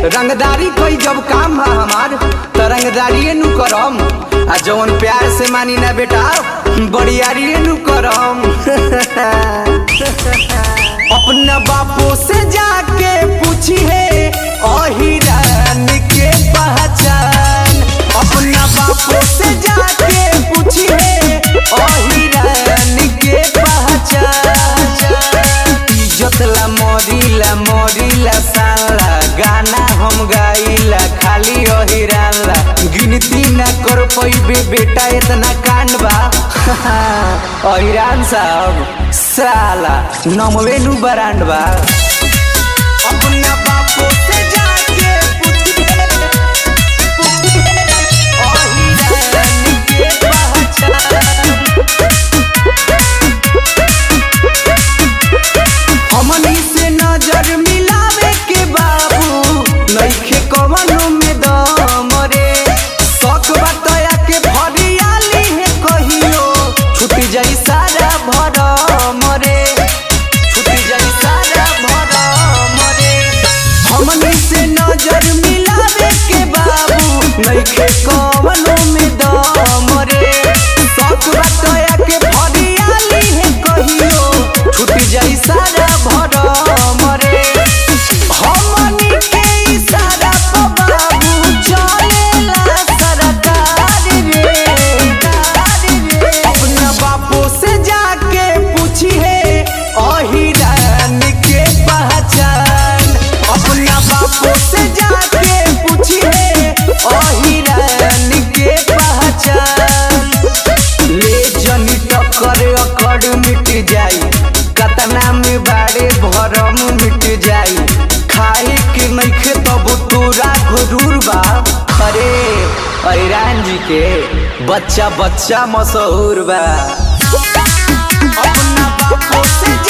रंगदारी कोई जब काम बा हमार त रंगदारी नु करम आ जवन प्यार से मानी ना बेटा बड़ियारी नु करम अपना बापू से जाके पूछी है अहिरान के पहचान अपना बापू से जाके पूछी है अहिरान के पहचान इज्जत ला मरीला मरीला साला गाना हम गाइला खाली अहिरान ला गिनती ना कर पैबे बेटा इतना कांड बा अहिरान साहब साला नमवे नु बरांड बा अपना बापू से जाके पूछिए पूछिए अहिरान के पहचान हमनी से नजर मिलावे के बाबू नइखे कवनो में दम रे शौक बतया के भरियाली है कहियो छूट जाई सारा भरम रे छूट जाई सारा भरम रे हमनी से नजर मिलावे के बाबू नइखे कवनो में दम रे शौक बतया के भरियाली है कहियो छूट जाई सारा भरम रे हमनी के इशारा पे बाबू चलेला सरकार रे अपना बापू से जाके पूछिए अहिरान के पहचान अपना बापू से जाके पूछिए अहिरान के पहचान ले जनी टक्कर अकड़ मिट जाई कतना में बारे भरम मिट जाई खाए के नइखे तब तोरा गुरूर बा अरे ऐरान जी के बच्चा बच्चा मशहूर बा अपना बापू से